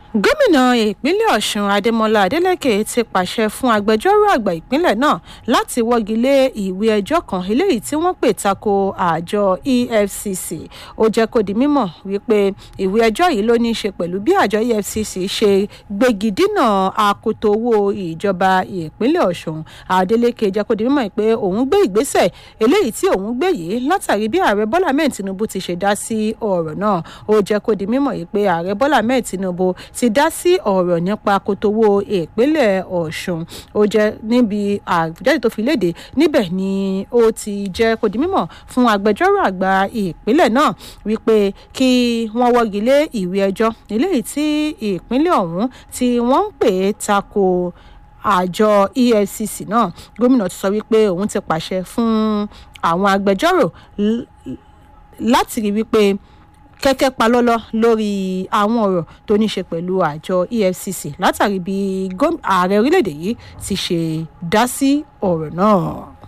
gómìnà ìpínlẹ̀ ọ̀sùn adémọlá adélèké ti pàṣẹ fún agbẹjọ́rò àgbà ìpínlẹ̀ náà láti wọ́gi lé ìwé ẹjọ́ kan eléyìí tí wọ́n pè tako àjọ efcc ó jẹ́ kó di mímọ̀ wípé ìwé ẹjọ́ yìí ló ní í ṣe pẹ̀lú bí àjọ efcc ṣe gbégi dínà akoto owó ìjọba ìpínlẹ̀ ọ̀sùn adélèké jẹ́ kó di mímọ̀ pé òun gbé ìgbésẹ̀ eléyìí tí òun gbé yìí látàrí bí ààrẹ bọ́lá mẹ́ẹ̀ tinubu ti ṣe dá sí ọ̀rọ̀ náà ó jẹ́ kó di mímọ̀ yìí pé ààrẹ bọ́lá mẹ́ẹ̀ tinubu ti dá sí ọ̀rọ̀ nípa kòtòwó ìpínlẹ̀ ọ̀ṣun ó jẹ́ níbi àjáde tó fi léde níbẹ̀ ni ó ti jẹ́ kó di mímọ̀ fún agbẹjọ́rò àgbà ìpínlẹ̀ náà wípé kí wọ́n wọ́gi lé ìwé ẹjọ́ eléyìí tí ìpínlẹ̀ ọ̀hún tí wọ́n ń pè é tako àjọ efcc náà gómìnà ti sọ wípé òun ti pàṣẹ fún àwọn agbẹjọ́rò láti rí wípé kẹ́kẹ́ palọ́lọ́ lórí àwọn ọ̀rọ̀ tó ní ṣe pẹ̀lú àjọ efcc látàrí bí ààrẹ orílẹ̀-èdè yìí ti ṣe dá sí ọ̀rọ̀ náà.